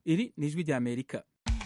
iri ni ijwi rya amerika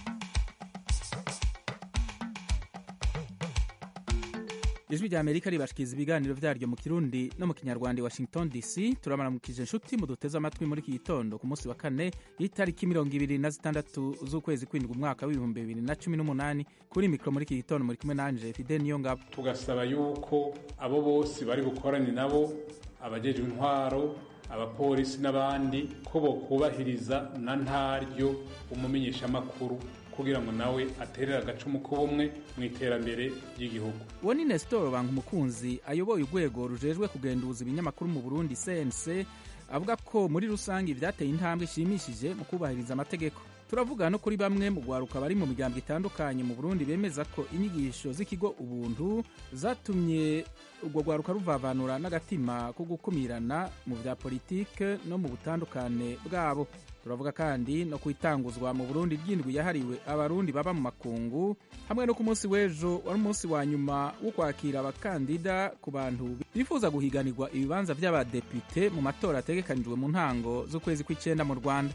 ijwi rya amerika ribashikiriza ibiganiro vyaryo mu kirundi no mu kinyarwanda i washington dc turabaramukije inshuti muduteze amatwi muri iki gitondo ku munsi wa kane y'itariki mirongo ibiri na zitandatu z'ukwezi kwindwi umwaka w'ibihumbi bibiri na cumi n'umunani kuri mikoro muri iki gitondo muri kumwe nanje fide niyo ngabo tugasaba yuko abo bose bari bukorane nabo abajejwe intwaro abapolisi n'abandi ko bokubahiriza na ntaryo umumenyeshamakuru kugira ngo nawe aterere agacumu k'ubumwe mu iterambere ry'igihugu uwo ni nesitoro banga umukunzi ayoboye urwego rujejwe kugenduza ibinyamakuru mu burundi cnc avuga ko muri rusange ivyateye intambwe ishimishije mu kubahiriza amategeko turavuga no kuri bamwe mu gwaruka bari mu miryango itandukanye mu burundi bemeza ko inyigisho z'ikigo ubuntu zatumye urwo rwaruka ruvavanura n'agatima ko gukumirana mu vya politike no mu butandukane bwabo turavuga kandi no kwitanguzwa mu burundi ry'indwi yahariwe abarundi baba mu makungu hamwe no ku munsi w'ejo wari umunsi wa nyuma wo kwakira abakandida ku bantu bifuza guhiganirwa ibibanza vy'abadepite mu matora ategekanijwe mu ntango z'ukwezi kw'icenda mu rwanda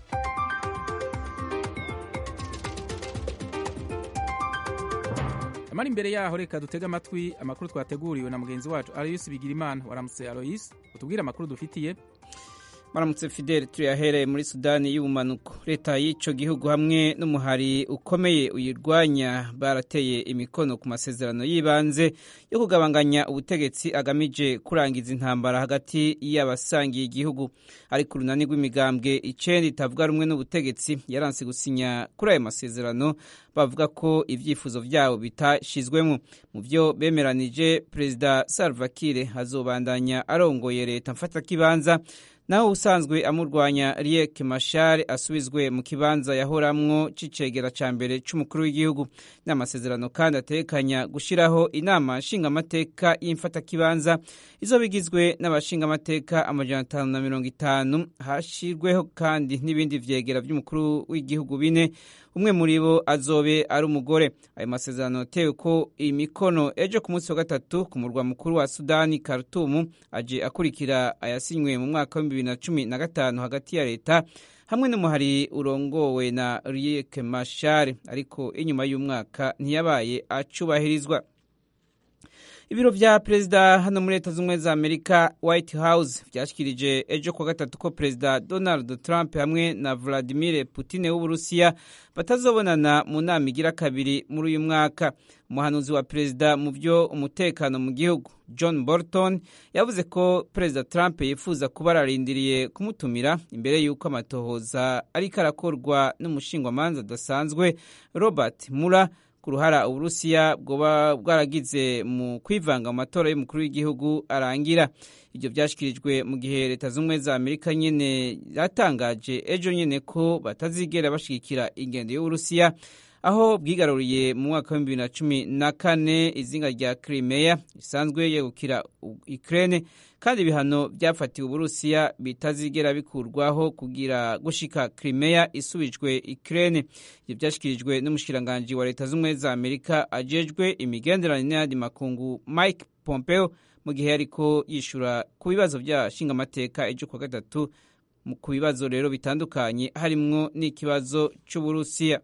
amara imbere yaho reka dutege amatwi amakuru twateguriwe na mugenzi wacu aloyisi bigirimana waramutse aloyisi utubwire amakuru dufitiye maramutse fidele turiyahereye muri sudani y'ubumanuko leta y'icyo gihugu hamwe n'umuhari ukomeye uyirwanya barateye imikono ku masezerano y'ibanze yo kugabanganya ubutegetsi agamije kurangiza intambara hagati y'abasangiye igihugu ariko urunani rw'imigambwe icenda itavuga rumwe n'ubutegetsi yaranse gusinya kuri ayo masezerano bavuga ko ibyifuzo byabo bitashizwemo mu byo bemeranije perezida salva kiir azobandanya arongoye leta mfatakibanza naho usanzwe amurwanya Riek Machar asubizwe mu kibanza yahoramwo c'icegera ca mbere c'umukuru w'igihugu n'amasezerano kandi atekanya gushiraho inama nshingamateka y'imfatakibanza izoba igizwe n'abashingamateka amajana atanu na mirongo itanu hashirweho kandi n'ibindi vyegera vy'umukuru w'igihugu bine umwe muri bo azobe ari umugore ayo masezerano yatewe ko imikono ejo ku munsi wa gatatu ku murwa mukuru wa sudani karutumu aje akurikira ayasinywe mu mwaka w'ibihumbi bibiri na cumi na gatanu hagati ya leta hamwe n'umuhari urongowe na Riek Machar ariko inyuma y'umwaka ntiyabaye acubahirizwa ibiro vya perezida hano muri leta z'ubumwe za amerika white house vyashikirije ejo kuwa gatatu ko perezida donald trump hamwe na vladimir putin w'uburusiya batazobonana mu nama igira kabiri muri uyu mwaka umuhanuzi wa perezida mu vyo umutekano mu gihugu john bolton yavuze ko perezida trump yifuza kuba ararindiriye kumutumira imbere y'uko amatohoza ariko arakorwa n'umushingwamanza adasanzwe robert mura ku ruhara uburusiya bwoba bwaragize mu kwivanga mu matora y'umukuru w'igihugu arangira ibyo byashyikirijwe mu gihe leta z'ubumwe za amerika nyine yatangaje ejo nyine ko batazigera bashyigikira ingendo y'uburusiya aho bwigaruriye mu mwaka wa bibiri na cumi na kane izinga rya Crimea risanzwe yegukira Ukraine kandi ibihano byafatiwe uburusiya bitazigera bikurwaho kugira gushika Crimea isubijwe Ukraine ibyo byashyikirijwe n'umushikiranganji wa leta z'ubumwe za Amerika ajejwe imigenderanire n'ayandi makungu Mike Pompeo mu gihe yariko yishura ku bibazo by'ashingamateka ejo kuwa gatatu ku bibazo rero bitandukanye harimwo n'ikibazo c'uburusiya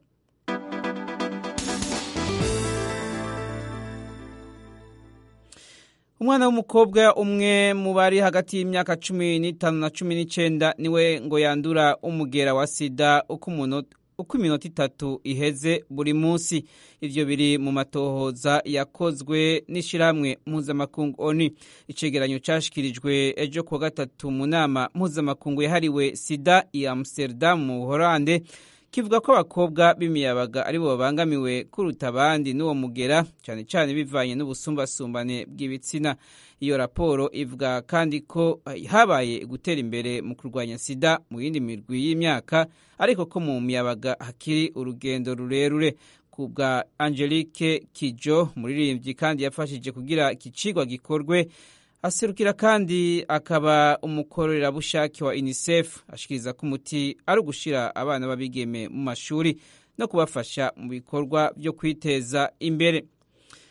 umwana w'umukobwa umwe mu bari hagati y'imyaka cumi n'itanu na cumi n'icenda niwe ngo yandura umugera wa sida uko iminota itatu iheze buri munsi ivyo biri mu matohoza yakozwe n'ishirahamwe mpuzamakungu oni icegeranyo cashikirijwe ejo kuwa gatatu mu nama mpuzamakungu yahariwe sida i amsterdam mu buholande kivuga ko abakobwa b'imiyabaga aribo babangamiwe kuruta abandi n'uwo mugera cyane cyane bivanye n'ubusumbasumbane bw'ibitsina iyo raporo ivuga kandi ko habaye gutera imbere mu kurwanya sida mu yindi mirwi y'imyaka ariko ko mu miyabaga hakiri urugendo rurerure ku bwa angelique kijo umuririmbyi kandi yafashije kugira iki cigwa gikorwe aserukira kandi akaba umukorerabushake wa unicef ashikiriza ko umuti ari ugushira abana b'abigeme mu mashuri no kubafasha mu bikorwa byo kwiteza imbere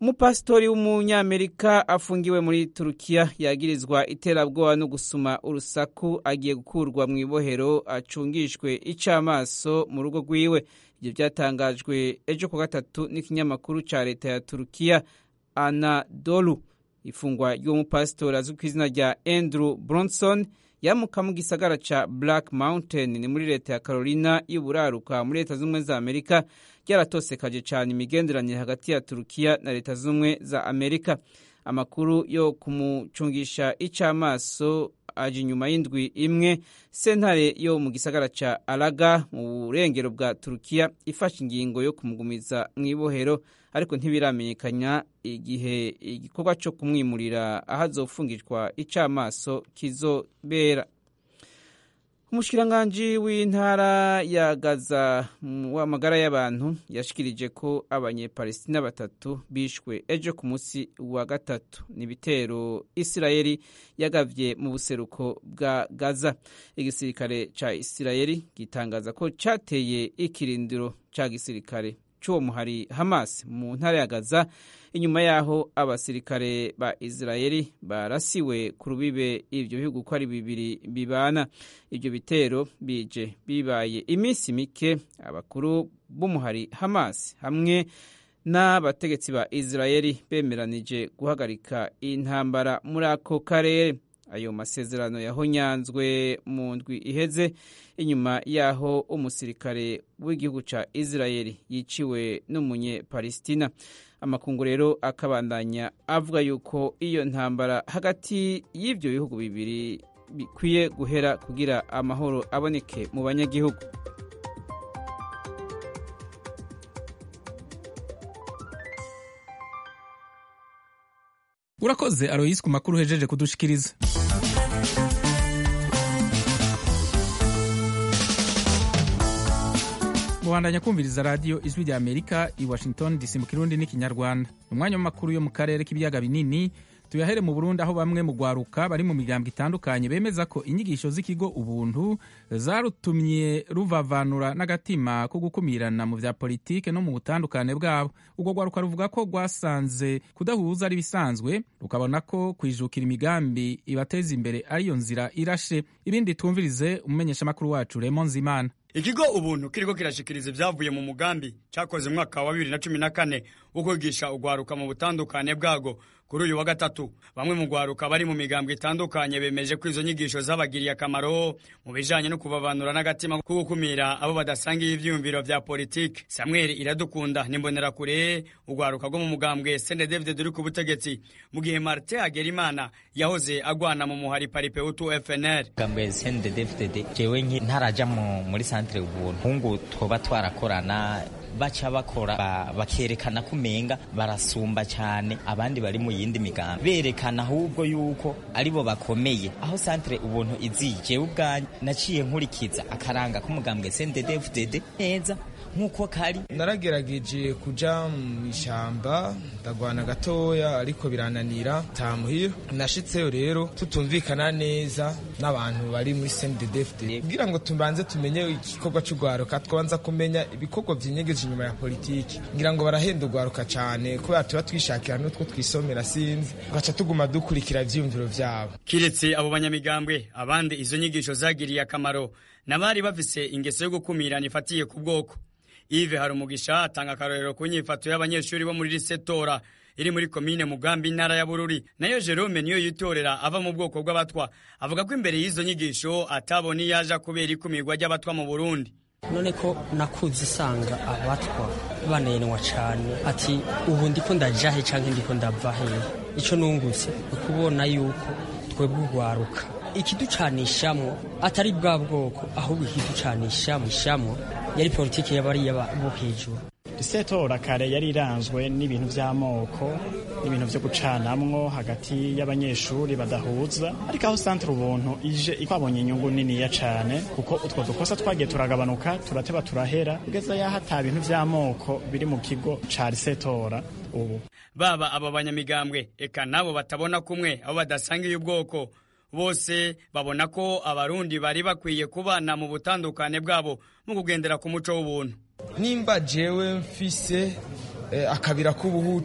umupasitori w'umunyamerika afungiwe muri turukiya yagirizwa iterabwoba no gusuma urusaku agiye gukurwa mu ibohero acungishwe icamaso mu rugo rwiwe ibyo byatangajwe ejo ku gatatu n'ikinyamakuru ca leta ya turukiya anadolu ifungwa ry'uwo mupasitori azwi ku izina rya andrew bronson yamuka mu gisagara ca black mountain ni muri leta ya carolina y'uburaruka muri leta z'ubumwe za amerika ryaratosekaje cyane imigenderanire hagati ya turukiya na leta z'ubumwe za amerika amakuru yo kumucungisha icamaso aje inyuma y'indwi imwe sentare yo mu gisagara ca araga mu burengero bwa turukiya ifashe ingingo yo kumugumiza mu ibohero ariko ntibiramenyekanya igihe igikorwa cyo kumwimurira aho azofungishwa icamaso kizobera umushikiranganji w'intara ya gaza w'amagara y'abantu yashikirije ko abanyepalestina batatu bishwe ejo ku munsi wa gatatu ni ibitero isirayeli yagavye mu buseruko bwa gaza igisirikare ca isirayeli gitangaza ko cateye ikirindiro ca gisirikare c'uwo muhari hamas mu ntara ya gaza inyuma yaho abasirikare ba isirayeli barasiwe ku rubibe ivyo bihugu ko ari bibiri bibana ivyo bitero bije bibaye iminsi mike abakuru b'umuhari hamas hamwe n'abategetsi ba isirayeli bemeranije guhagarika intambara muri ako karere ayo masezerano yahonyanzwe mu ndwi iheze inyuma yaho umusirikare w'igihugu ca isirayeli yiciwe n'umunyepalestina amakungu rero akabandanya avuga yuko iyo ntambara hagati y'ivyo bihugu bibiri bikwiye guhera kugira amahoro aboneke mu banyagihugu urakoze aroyisi ku makuru uhejeje kudushikiriza mubandanya kumviriza radiyo ijwi rya amerika i washington dc mu kirundi n'ikinyarwanda umwanya w'amakuru yo mu karere k'ibiyaga binini tuyahere mu burundi aho bamwe mu rwaruka bari mu miryango itandukanye bemeza ko inyigisho z'ikigo ubuntu zarutumye ruvavanura n'agatima ko gukumirana mu bya politike no mu butandukane bwabo ubwo rwaruka ruvuga ko rwasanze kudahuza ari bisanzwe rukabona ko kwijukira imigambi ibateza imbere ariyo nzira irashe ibindi twumvirize umumenyeshamakuru wacu remo nzimana ikigo ubuntu kiriko kirashikiriza ibyavuye mu mugambi cyakoze mu mwaka wa bibiri na cumi na kane wo kwigisha ugwaruka mu butandukane bwago kuri uyu wa gatatu bamwe mu gwaruka bari mu migambwe itandukanye bemeje ko izo nyigisho zabagiriye akamaro mu bijanye no kubavanura n'agatima ko gukumira abo badasangiye ivyiyumviro vya politiki samuel iradukunda nimbonerakure ugwaruka rwo mu mugambwe sende david uri ku butegetsi mu gihe martin hagerimana yahoze agwana mu muhari paripeutu fnr mugambwe sende david jewe ntaraja muri santere ubuntu hungu twoba twarakorana baca bakora bakerekana ko umenga barasumba cyane abandi bari mu yindi migambi berekana ahubwo yuko aribo bakomeye aho santere ubuntu iziye jewe ubwanyu naciye nkurikiza akaranga k'umugambwe sendedefudede neza nk'uko kari naragerageje kuja mu ishyamba ndagwana gatoya ariko birananira tamuhira nashitseyo rero tutumvikana neza n'abantu bari muri sendedefudede kugira ngo tubanze tumenye igikorwa cy'urwaruka twabanza kumenya ibikorwa byinyegeje inyuma ya politiki ngira ngo barahenda urwaruka cyane kubera tuba twishakira n'utwo twisomera sinzi tugaca tuguma dukurikira ivyiyumviro vyabo kiretse abo banyamigambwe abandi izo nyigisho zagiriye akamaro n'abari bafise ingeso yo gukumirana ifatiye ku bwoko Yves Harumugisha atanga akarorero ku nyifato y'abanyeshuri bo muri Risetora iri muri komine Mugambi intara ya Bururi nayo Jerome niyo yitorera ava mu bwoko bw'abatwa avuga ko imbere y'izo nyigisho atabona yaja kubera ikumirwa ry'abatwa mu Burundi none ko nakuze isanga abatwa banenwa cyane ati ubu ndiko ndajahe canke ndiko ndava hehe ico nungutse ukubona yuko twebwe urwaruka ikiducanishamwo atari bwa bwoko ahubwo ikiducanishamwo yari politiki y'abariya bo hejuru isetora kare yari iranzwe n'ibintu by'amoko n'ibintu byo gucanamwo hagati y'abanyeshuri badahuza ariko aho santere ubuntu ije twabonye inyungu niniya cyane kuko utwo dukosa twagiye turagabanuka turateba turahera kugeza yaho ata bintu by'amoko biri mu kigo ca risetora ubu baba aba banyamigambwe eka nabo batabona kumwe abo badasangiye ubwoko bose babona ko abarundi bari bakwiye kubana mu butandukane bwabo mu kugendera ku muco w'ubuntu nimba jewe mfise akabira k'ubuhutu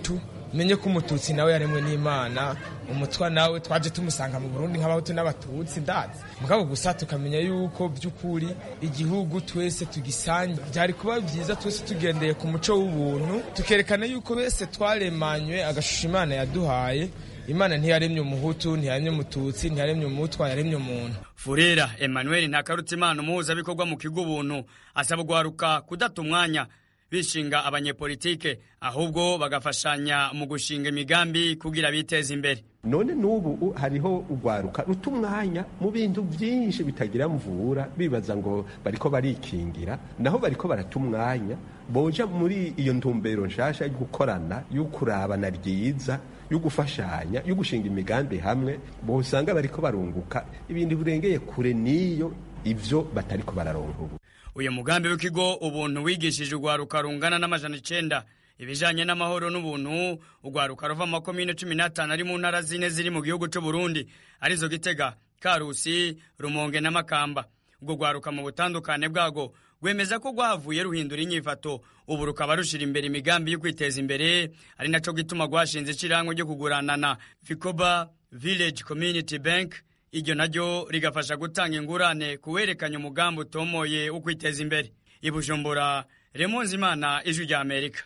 menye ko umututsi nawe yaremwe n'imana umutwa nawe twaje tumusanga mu burundi nk'abahutu n'abatutsi ndazi mugabo gusa tukamenya yuko by'ukuri igihugu twese tugisange byari kuba byiza twese tugendeye ku muco w'ubuntu tukerekana yuko bese twaremanywe agashusho imana yaduhaye imana ntiyaremye umuhutu ntiyaremye umututsi ntiyaremye umutwa yaremye umuntu furera emmanuel ntakarutimana umuhuzabikorwa mu kigo ubuntu asaba guharuka kudata umwanya bishinga abanyepolitike ahubwo bagafashanya mu gushinga imigambi kugira biteze imbere none n'ubu hariho urwaruka ruta umwanya mu bintu byinshi bitagira mvura bibaza ngo bariko barikingira naho bariko barata umwanya boja muri iyo ntumbero nshasha yo gukorana yo kurabana ryiza yo gufashanya yo gushinga imigambi hamwe bosanga bariko barunguka ibintu birengeye kure n'iyo ivyo batariko bararonka ubu uyu mugambi w'ikigo ubuntu wigishije urwaruka rungana n'amajana icenda ibijanye n'amahoro n'ubuntu urwaruka ruva mu makomine cumi n'atanu ari mu ntara zine ziri mu gihugu c'u Burundi arizo Gitega Karusi Rumonge na Makamba ubwo rwaruka mu butandukane bwago rwemeza ko rwahavuye ruhindura inyifato ubu rukaba rushira imbere imigambi yo kwiteza imbere ari naco gituma rwashinze icirangwa ryo kuguranana Ficoba Village Community Bank iryo naryo rigafasha gutanga ingurane kuwerekanya umugambi utomoye wo kwiteza imbere i Bujumbura Remonzi Imana ijwi rya Amerika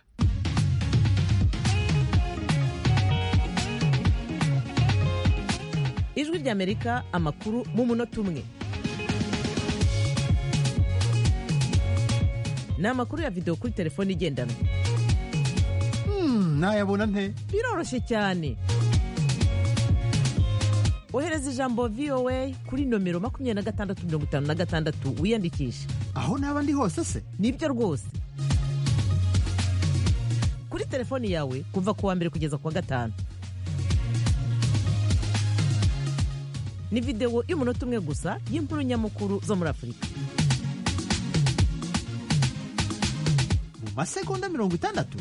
ijwi rya Amerika amakuru mu munota umwe ni amakuru ya videwo kuri telefone igendanwa nayabona nte biroroshye cyane ohereza ijambo voa kuri nomero makumyabiri na gatandatu mirongo itanu na gatandatu wiyandikishe aho naba ndi hose se nibyo rwose kuri telefoni yawe kuva ku wa mbere kugeza ku wa gatanu ni videwo y'umunota umwe gusa y'inkuru nyamukuru zo muri afurika mu masegonda mirongo itandatu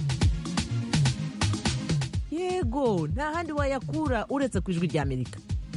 yego nta handi wayakura uretse ku ijwi rya amerika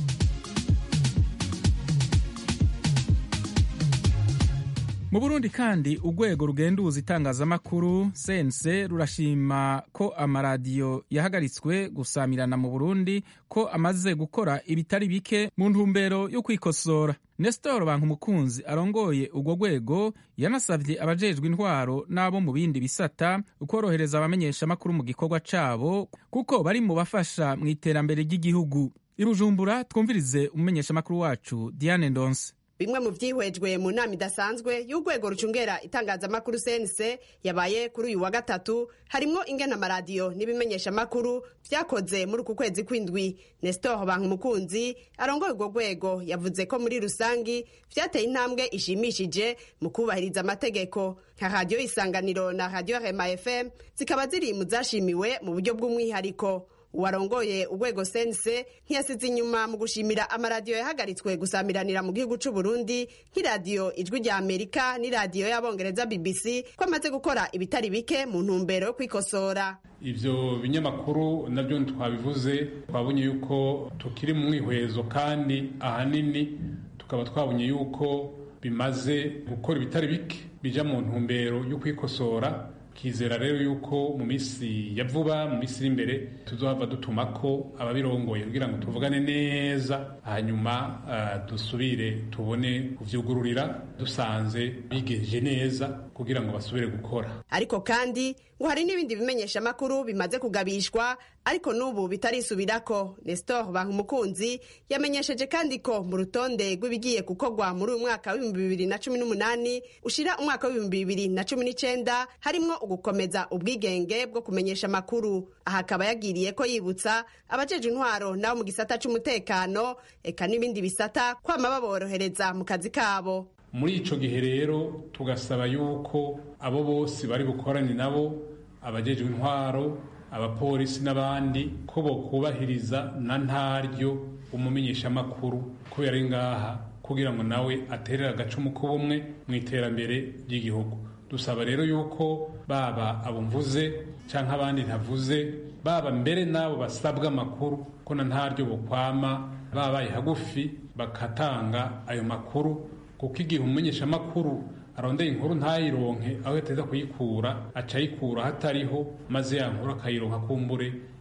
mu burundi kandi urwego rugenduza itangazamakuru sense rurashima ko amaradiyo yahagaritswe gusamirana mu burundi ko amaze gukora ibitari bike mu ntumbero yo kwikosora nestor bankumukunzi arongoye urwo rwego yanasabye abajejwe intwaro n'abo mu bindi bisata ukorohereza abamenyeshamakuru mu gikorwa cabo kuko bari mu bafasha mu iterambere ry'igihugu i bujumbura twumvirize umumenyeshamakuru wacu diane ndonse bimwe mu byihwejwe mu nama idasanzwe y'urwego rucungera itangazamakuru cnc yabaye kuri uyu wa gatatu harimwo ingena amaradiyo n'ibimenyeshamakuru vyakoze muri uku kwezi kw'indwi nestor bankumukunzi arongoye urwo rwego yavuze ko muri rusangi vyateye intambwe ishimishije mu kubahiriza amategeko nka radiyo isanganiro na radiyo rema fm zikaba ziri mu zashimiwe mu buryo bw'umwihariko uwarongoye urwego sense ntiyasize inyuma mu gushimira amaradiyo yahagaritswe gusamiranira mu gihugu c'u Burundi nk'iradiyo ijwi rya Amerika n'iradiyo y'abongereza BBC ko amaze gukora ibitari bike mu ntumbero yo kwikosora ivyo binyamakuru navyo twabivuze twabonye yuko tukiri mu mwihwezo kandi ahanini tukaba twabonye yuko bimaze gukora ibitari bike bija mu ntumbero yo kwikosora kizera rero yuko mu minsi ya vuba mu minsi iri imbere tuzohava dutuma ko ababirongoye kugira ngo tuvugane neza hanyuma uh, dusubire tubone kuvyugururira dusanze bigeje neza kugira ngo basubire gukora ariko kandi ngo hari n'ibindi bimenyesha makuru bimaze kugabishwa ariko n'ubu bitarisubirako nestor bankumukunzi yamenyesheje kandi ko mu rutonde rw'ibigiye gukorwa muri uyu mwaka w'ibihumbi bibiri na cumi n'umunani ushira umwaka w'ibihumbi bibiri na cumi n'icenda harimwo ugukomeza ubwigenge bwo kumenyesha amakuru aha akaba yagiriye ko yibutsa abajeje intwaro nabo mu gisata c'umutekano eka n'ibindi bisata kwama baborohereza mu kazi kabo muri ico gihe rero tugasaba yuko abo bose bari bukorane nabo abajejwe intwaro abapolisi n'abandi ko bokubahiriza na ntaryo umumenyeshamakuru kubera ari ngaha kugira ngo nawe aterere agacumu k'ubumwe mu iterambere ry'igihugu dusaba rero yuko baba abo mvuze canke abandi ntavuze baba mbere n'abo basabwa amakuru ko na ntaryo bokwama babaye hagufi bakatanga ayo makuru kuko igihe umumenyeshamakuru arondeye inkuru ntayironke aho yateza kuyikura aca ayikura hatariho maze ya nkuru akayironka kumbure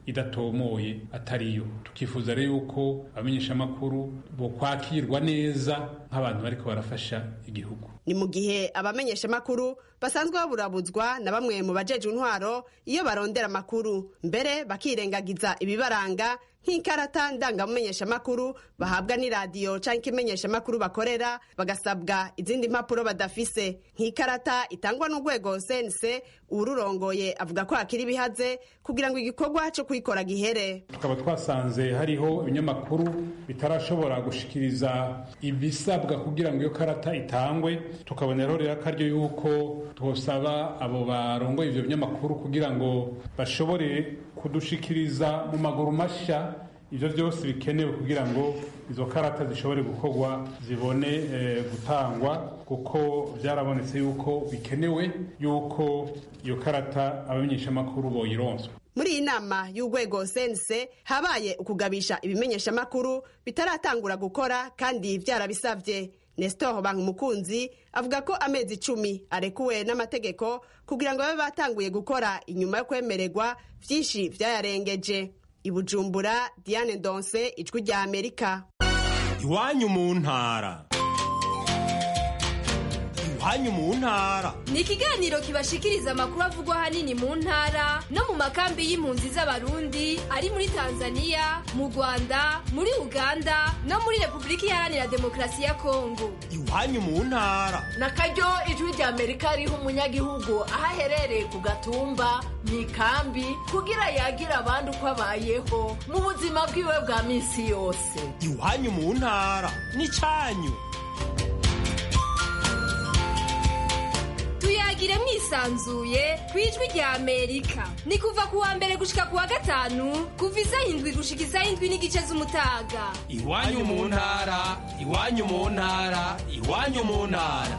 idatomoye atariyo tukifuza rero yuko abamenyeshamakuru bo kwakirwa neza nk'abantu bariko barafasha igihugu ni mu gihe abamenyeshamakuru basanzwe baburabuzwa na bamwe mu bajejwe intwaro iyo barondera amakuru mbere bakirengagiza ibibaranga nk'ikarata ndangamumenyeshamakuru bahabwa n'iradiyo cyangwa ikimenyeshamakuru bakorera bagasabwa izindi mpapuro badafise nk'ikarata itangwa n'urwego sense ururongoye avuga ko hakiri ibihaze kugira ngo igikorwa cyo kuyikora gihere tukaba twasanze hariho ibinyamakuru bitarashobora gushikiriza ibisabwa kugira ngo iyo karata itangwe tukaboneraho rero akaryo yuko twosaba abo barongoye ivyo binyamakuru kugira ngo bashobore kudushikiriza mu maguru mashya ivyo byose bikenewe kugira ngo izo karata zishobore gukorwa zibone eh, gutangwa kuko byarabonetse yuko bikenewe yuko iyo karata abamenyeshamakuru boyironswa muri iyi nama y'urwego sense habaye ukugabisha ibimenyeshamakuru bitaratangura gukora kandi byarabisabye nestor bankumukunzi avuga ko amezi icumi arekuwe n'amategeko kugira ngo babe batanguye gukora inyuma yo kwemererwa byinshi byayarengeje i bujumbura diane ndonse ijwi rya amerika iwanyu mu ntara iwanyu mu ntara ni ikiganiro kibashikiriza amakuru avugwa ahanini mu ntara no mu makambi y'impunzi z'abarundi ari muri tanzania mu rwanda muri uganda no muri repubulika iharanira demokarasi ya kongo iwanyu mu ntara na karyo ijwi rya amerika riha umunyagihugu aho aherereye ku gatumba mu ikambi kugira yagira abandi uko abayeho mu buzima bwiwe bwa minsi yose iwanyu mu ntara n'icyanyu tuyagire mwisanzuye ku ijwi rya amerika ni kuva ku wa mbere gushika ku wa gatanu kuva isaha indwi gushika isaha indwi n'igice z'umutaga iwanyu mu ntara iwanyu mu ntara iwanyu mu ntara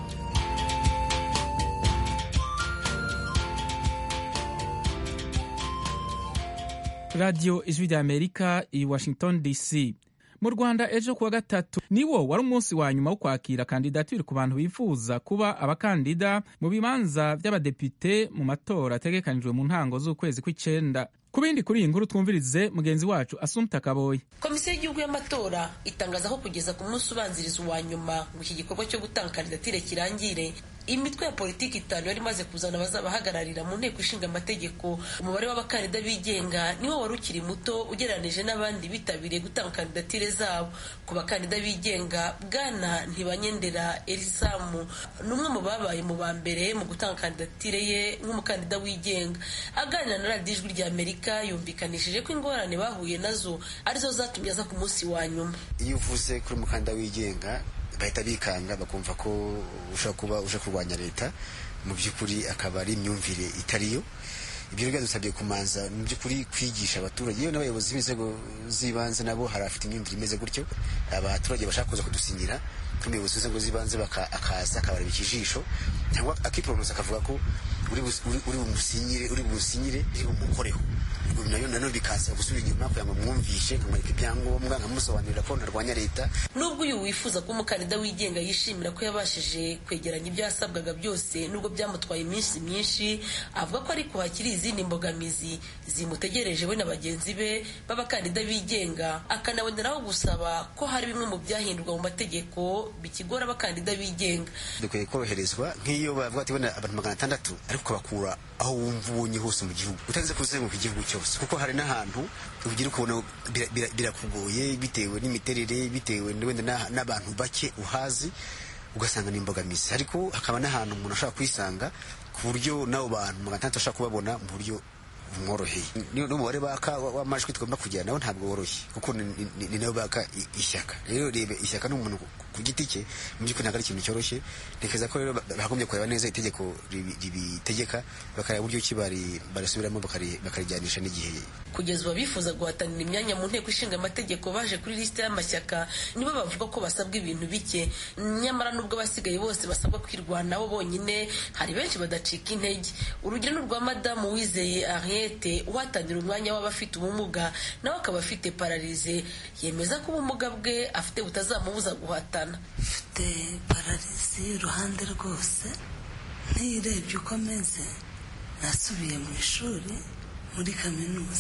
radiyo ijwi rya amerika i washington dc mu rwanda ejo kuwa gatatu niwo wari umunsi wa nyuma wo kwakira kandidatire ku bantu bifuza kuba abakandida mu bibanza by'abadepite mu matora ategekanijwe mu ntango z'ukwezi kw'icenda ku bindi kuri iyi nkuru twumvirize mugenzi wacu asumta kaboyi komisiyo y'igihugu y'amatora itangaza ko kugeza ku munsi ubanziriza uwa nyuma ngo iki gikorwa cyo gutanga kandidatire kirangire imitwe ya politiki itanu yari imaze kuzana abazabahagararira mu nteko ishinga amategeko umubare w'abakandida bigenga niwo wari ukiri muto ugereranije n'abandi bitabiriye gutanga kandidatire zabo ku bakandida bigenga bwana ntibanyendera elisamu ni umwe mu babaye mu ba mbere mu gutanga kandidatire ye nk'umukandida wigenga aganira na radiyo ijwi rya amerika yumvikanishije ko ingorane bahuye nazo arizo zatumye aza ku munsi wa nyuma iyo uvuze kuri umukandida wigenga bahita bikanga bakumva ko ushobora kuba uje kurwanya leta mu by'ukuri akaba ari imyumvire itariyo ibyo rero byadusabye kumanza mu by'ukuri kwigisha abaturage yewe n'abayobozi b'inzego z'ibanze nabo hari abafite imyumvire imeze gutyo abaturage bashaka kuza kudusinyira nk'umuyobozi w'inzego z'ibanze akaza akabareba ikijisho cyangwa akiporomosa akavuga ko uri bumusinyire uri bumusinyire uri bumukoreho nayo nanone bikaza gusubira inyuma kugira ngo mwumvishe nkamwereka ibyangombwa nkamusobanurira ko ntarwanya leta nubwo uyu wifuza ko umukandida wigenga yishimira ko yabashije kwegeranya ibyo yasabwaga byose nubwo byamutwaye iminsi myinshi avuga ko ariko hakiri izindi mbogamizi zimutegereje we na bagenzi be b'abakandida bigenga akanaboneraho gusaba ko hari bimwe mu byahindurwa mu mategeko bikigora abakandida bigenga dukwiye koroherezwa nk'iyo bavuga ati wenda abantu magana atandatu ariko ukabakura aho wumva ubonye hose mu gihugu utarinze kuzenguruka igihugu cyose kuko hari n'ahantu ugira ukubona birakugoye bitewe n'imiterere bitewe wenda n'abantu bake uhazi ugasanga ni imbogamizi ariko hakaba n'ahantu umuntu ashobora kwisanga ku buryo n'abo bantu magana atandatu ashobora kubabona mu buryo bumworoheye n'umubare baka w'amajwi tugomba kugira nawe ntabwo woroshye kuko ni nawe baka ishyaka rero reba ishyaka n'umuntu ku giti cye mu by'ukuri ntabwo ari ikintu cyoroshye ntekereza ko rero bagombye kureba neza itegeko ribitegeka bakareba uburyo ki barisubiramo bakarijyanisha n'igihe kugeza ubu abifuza guhatanira imyanya mu nteko ishinga amategeko baje kuri lisite y'amashyaka nibo bavuga ko basabwa ibintu bike nyamara nubwo abasigaye bose basabwa kwirwanaho bonyine hari benshi badacika intege urugero ni urwa madamu wizeye ariete uhatanira umwanya w'abafite ubumuga nawe akaba afite pararize yemeza ko ubumuga bwe afite butazamubuza guhatana mfite pararizi iruhande rwose ntiyirebye uko ameze nasubiye mu ishuri muri kaminuza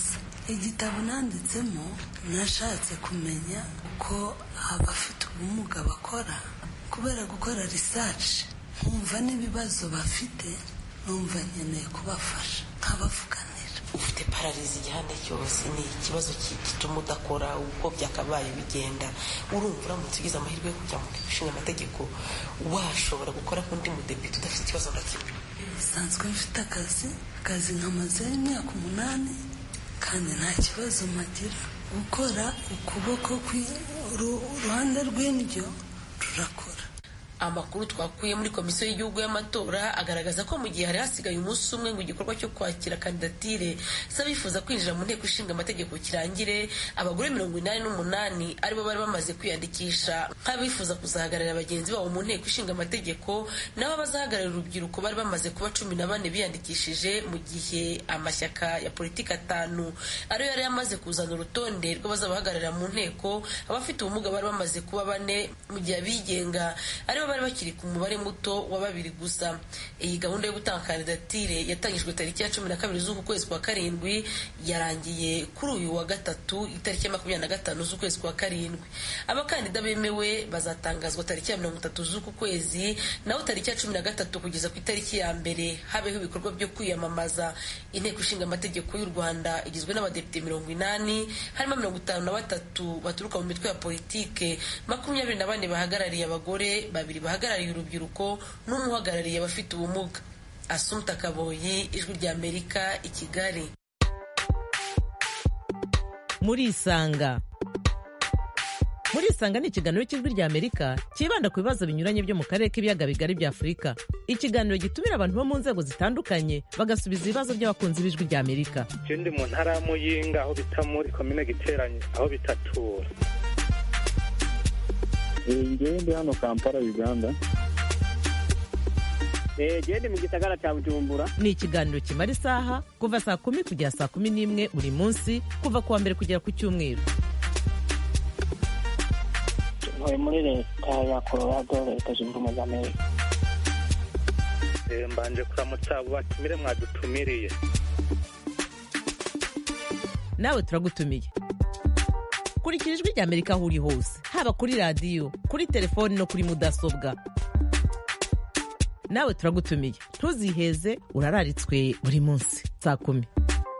igitabo nanditsemo nashatse kumenya uko abafite ubumuga bakora kubera gukora research nkumva n'ibibazo bafite numva nkeneye kubafasha nkabavuganira ufite pararizi igihande cyose ni ikibazo ki- gituma udakora uko byakabaye bigenda urumva uramutse ugize amahirwe yo kujya mu nteko ishinga amategeko washobora gukora nk'undi mudepite udafite ikibazo na kimwe bisanzwe mfite akazi akazi nkamazeho imyaka umunani kandi nta kibazo mpagira gukora ukuboko kwi- uru- uruhande rw'indyo rurakora amakuru twakuye muri komisiyo y'igihugu y'amatora agaragaza ko mu gihe hari hasigaye umunsi umwe ngo igikorwa cyo kwakira kandidatire z'abifuza kwinjira mu nteko ishinga amategeko kirangire abagore mirongo inani n'umunani aribo bari bamaze kwiyandikisha nk'abifuza kuzahagararira bagenzi babo mu nteko ishinga amategeko nabo abazahagararira urubyiruko bari bamaze kuba cumi na bane biyandikishije mu gihe amashyaka ya politiki atanu ariyo yari yamaze kuzana urutonde rw'abazabahagararira mu nteko abafite ubumuga bari bamaze kuba bane mu gihe abigenga aribo bari bakiri ku mubare muto wa babiri gusa iyi gahunda yo gutanga kandidatire yatangijwe tariki ya cumi na kabiri z'uku kwezi kwa karindwi yarangiye kuri uyu wa gatatu itariki ya makumyabiri na gatanu z'ukwezi kwa karindwi abakandida bemewe bazatangazwa tariki ya mirongo itatu z'uku kwezi naho tariki ya cumi na gatatu kugeza ku itariki ya mbere habeho ibikorwa byo kwiyamamaza inteko ishinga amategeko y'u rwanda igizwe n'abadepite mirongo inani harimo mirongo itanu na batatu baturuka mu mitwe ya politike makumyabiri na bane bahagarariye abagore babiri bahagarariye urubyiruko n'umwe uhagarariye abafite ubumuga asumta kaboyi ijwi rya amerika i kigali murisanga murisanga ni ikiganiro cy'ijwi rya amerika cyibanda ku bibazo binyuranye byo mu karere k'ibiyaga bigari bya afurika ikiganiro gitumira abantu bo mu nzego zitandukanye bagasubiza ibibazo by'abakunzi b'ijwi rya amerika je ndi mu ntara ya muyinga aho bita muri komine giteranye aho bitatura ngewe ndi hano kampala uganda gende mu gisagara cya bujumbura ni ikiganiro kimara isaha kuva saa kumi kugera saa kumi n'imwe buri munsi kuva ku wa mbere kugera ku cyumweru ntuye muri leta ya colorado leta zunze ubumwe za amerika Eh, mbanje kuramutsa abo batumire mwadutumiriye nawe turagutumiye kurikira ijwi rya amerika aho uri hose haba kuri radiyo kuri telefoni no kuri mudasobwa nawe turagutumiye ntuziheze urararitswe buri munsi saa kumi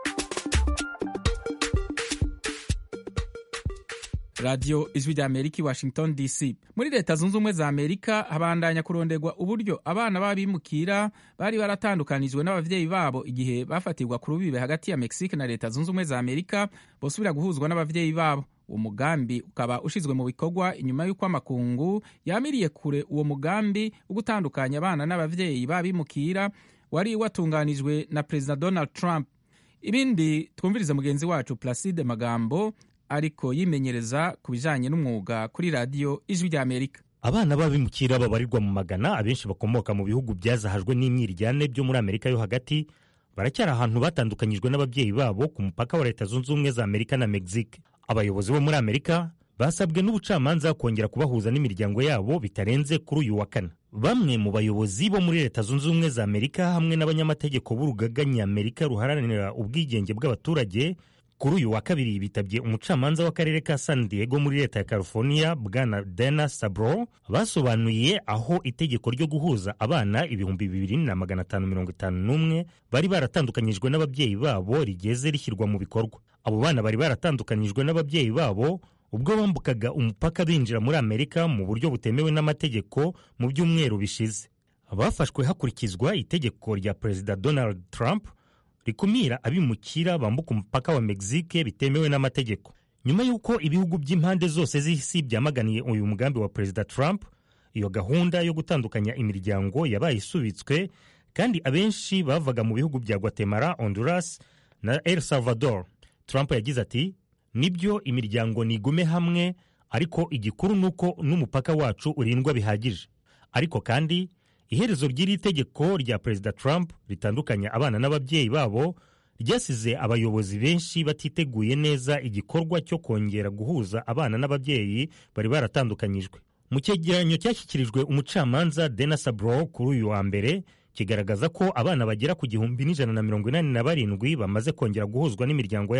radiyo ijwi rya amerika i washington dc muri leta zunze ubumwe za amerika habandanya kuronderwa uburyo abana b'abimukira bari baratandukanijwe n'ababyeyi babo igihe bafatirwa ku rubibe hagati ya mexique na leta zunze ubumwe za amerika bosubira guhuzwa n'ababyeyi babo uwo mugambi ukaba ushyizwe mu bikorwa inyuma y'uko amakungu yamiriye kure uwo mugambi wo gutandukanya abana n'ababyeyi b'abimukira wari watunganijwe na perezida donald trump ibindi twumvirize mugenzi wacu placide magambo ariko yimenyereza ku bijyanye n'umwuga kuri radiyo ijwi rya amerika abana b'abimukira babarirwa mu magana abenshi bakomoka mu bihugu byazahajwe n'imyiryane byo muri amerika yo hagati baracyari ahantu batandukanyijwe n'ababyeyi babo ku mupaka wa leta zunze ubumwe za amerika na mexique abayobozi bo muri amerika basabwe n'ubucamanza kongera kubahuza n'imiryango yabo bitarenze kuri uyu wa kane bamwe mu bayobozi bo muri leta zunze ubumwe za amerika hamwe n'abanyamategeko b'urugaga ny'amerika ruharanira ubwigenge bw'abaturage kuri uyu wa kabiri bitabye umucamanza w'akarere ka san diego muri leta ya california bwana dana sabro basobanuye aho itegeko ryo guhuza abana ibihumbi bibiri na magana atanu mirongo itanu n'umwe bari baratandukanyijwe n'ababyeyi babo rigeze rishyirwa mu bikorwa abo bana bari baratandukanyijwe n'ababyeyi babo ubwo bambukaga umupaka binjira muri amerika mu buryo butemewe n'amategeko mu byumweru bishize bafashwe hakurikizwa itegeko rya perezida donald trump rikumira abimukira bambuka umupaka wa mexique bitemewe n'amategeko nyuma y'uko ibihugu by'impande zose z'isi byamaganiye uyu mugambi wa perezida trump iyo gahunda yo gutandukanya imiryango yabaye isubitswe kandi abenshi bavaga mu bihugu bya guatemala honduras na el salvador trump yagize ati nibyo imiryango nigume hamwe ariko igikuru ni uko n'umupaka wacu urindwa bihagije ariko kandi iherezo ry'iri tegeko rya perezida trump ritandukanya abana n'ababyeyi babo ryasize abayobozi benshi batiteguye neza igikorwa cyo kongera guhuza abana n'ababyeyi bari baratandukanyijwe mu cyegeranyo cyashyikirijwe umucamanza dena sabro kuri uyu wa mbere kigaragaza ko abana bagera ku gihumbi n'ijana na mirongo inani na barindwi bamaze kongera guhuzwa n'imiryango yabo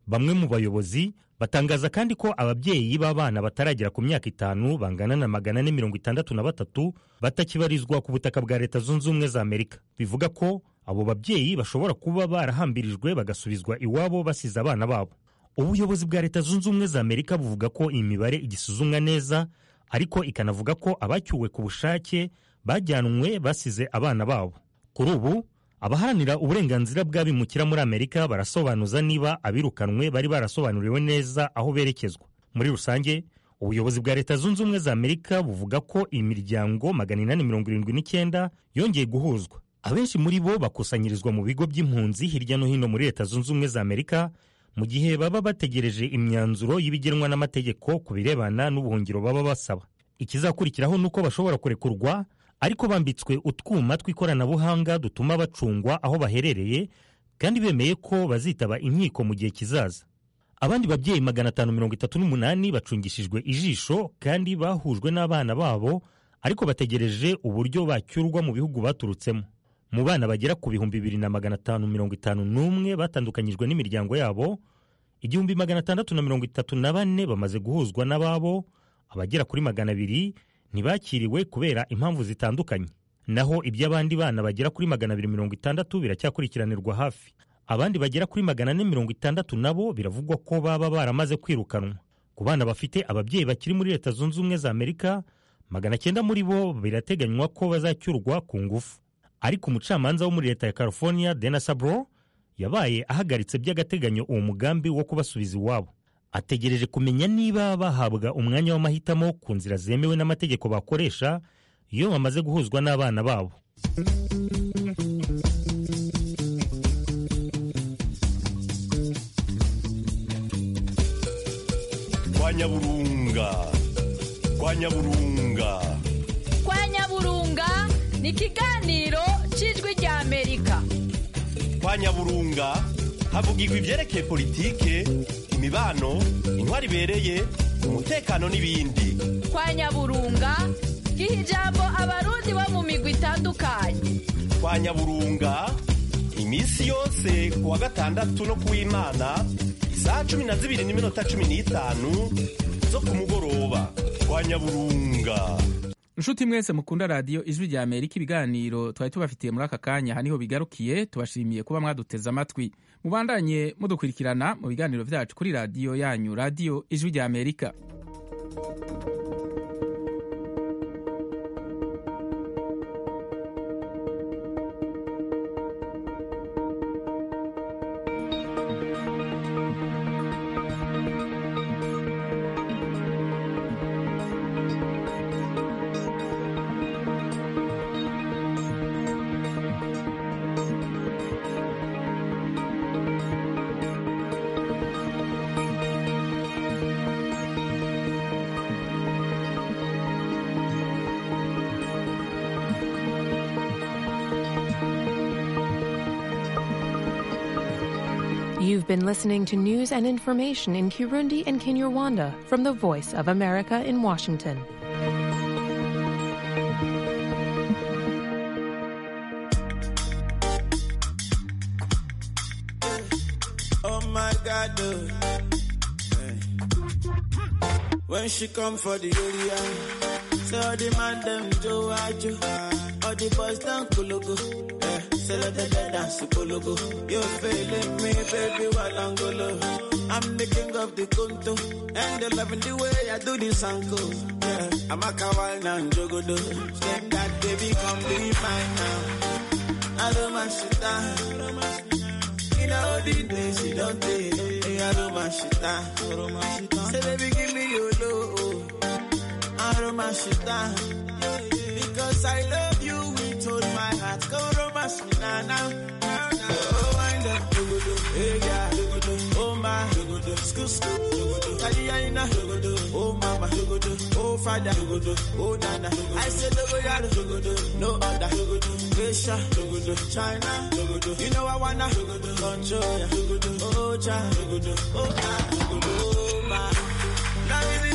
bamwe mu bayobozi batangaza kandi ko ababyeyi b'abana bataragera ku myaka itanu bangana na magana ane mirongo itandatu na batatu batakibarizwa ku butaka bwa leta zunze ubumwe za amerika bivuga ko abo babyeyi bashobora kuba barahambirijwe bagasubizwa iwabo basize abana babo ubuyobozi bwa leta zunze ubumwe za amerika buvuga ko iyi mibare igisuzumwa neza ariko ikanavuga ko abacyuwe ku bushake bajyanwe basize abana babo kuri ubu abaharanira uburenganzira bw'abimukira muri amerika barasobanuza niba abirukanwe bari barasobanuriwe neza aho berekezwa muri rusange ubuyobozi bwa leta zunze ubumwe za amerika buvuga ko imiryango magana inani mirongo irindwi n'icyenda yongeye guhuzwa abenshi muri bo bakusanyirizwa mu bigo by'impunzi hirya no hino muri leta zunze ubumwe za amerika mu gihe baba bategereje imyanzuro y'ibigenwa n'amategeko ku birebana n'ubuhungiro baba basaba ikizakurikiraho ni uko bashobora kurekurwa ariko bambitswe utwuma tw'ikoranabuhanga dutuma bacungwa aho baherereye kandi bemeye ko bazitaba inkiko mu gihe kizaza abandi babyeyi magana atanu mirongo itatu n'umunani bacungishijwe ijisho kandi bahujwe n'abana babo ariko bategereje uburyo bacyurwa mu bihugu baturutsemo mu bana bagera ku bihumbi bibiri na magana atanu mirongo itanu n'umwe batandukanyijwe n'imiryango yabo igihumbi magana atandatu na mirongo itatu na bane bamaze guhuzwa n'ababo abagera kuri magana abiri ntibakiriwe kubera impamvu zitandukanye naho iby'abandi bana bagera kuri magana abiri mirongo itandatu biracyakurikiranirwa hafi abandi bagera kuri magana ane mirongo itandatu nabo biravugwa ko baba baramaze kwirukanwa ku bana bafite ababyeyi bakiri muri leta zunze ubumwe za amerika magana cyenda muri bo birateganywa ko bazacyurwa ku ngufu ariko umucamanza wo muri leta ya california dena sabro yabaye ahagaritse by'agateganyo uwo mugambi wo kubasubiza iwabo ategereje kumenya niba bahabwa umwanya w'amahitamo ku nzira zemewe n'amategeko bakoresha iyo bamaze guhuzwa n'abana babo kwa nyaburunga kwa nyaburunga kwa nyaburunga ni ikiganiro cy'ijwi rya amerika kwa nyaburunga havugirwa ibyerekeye politike imibano intwari ibereye umutekano n'ibindi kwa nyaburunga giha ijambo abarundi bo mu migwi itandukanye kwa nyaburunga iminsi yose ku wa gatandatu no ku w'imana isaha cumi na zibiri n'iminota cumi n'itanu zo ku mugoroba kwa nyaburunga inshuti mwese mukunda radiyo ijwi rya amerika ibiganiro twari tubafitiye muri aka kanya aha niho bigarukiye tubashimiye kuba mwaduteze amatwi mubandanye mudukurikirana mu biganiro byacu kuri radiyo yanyu radiyo ijwi rya amerika You've been listening to news and information in Kirundi and Kinyarwanda from the Voice of America in Washington. Oh my God, oh. Hey. When she come for the area, say all the man them Joe Ajo, all the boys down Kulugu. Yeah. Say let the dead dance Kulugu. You feeling me, baby, while I'm golo. I'm the king of the Kunto, and they loving the way I do this uncle. Yeah. I'm a kawal now, Jogodo. Same that baby, come be mine now. I don't mind shit down. In all the days you don't take, hey, I don't mind shit down. Say baby, give me your love. I don't mind shit down. Because I love you with all my heart. Go romance me now, now. now, now. Oh, wind up, dogodo, hey, yeah, dogodo, oh my, dogodo, scoop, scoop, dogodo, Kaliyaina, dogodo, oh mama, dogodo, oh father, dogodo, oh nana. I said dogoyaro, dogodo, no other, dogodo, Asia, dogodo, China, dogodo, you know I wanna, dogodo, control ya, dogodo, oh cha, dogodo, oh ah, dogodo, oh my. Now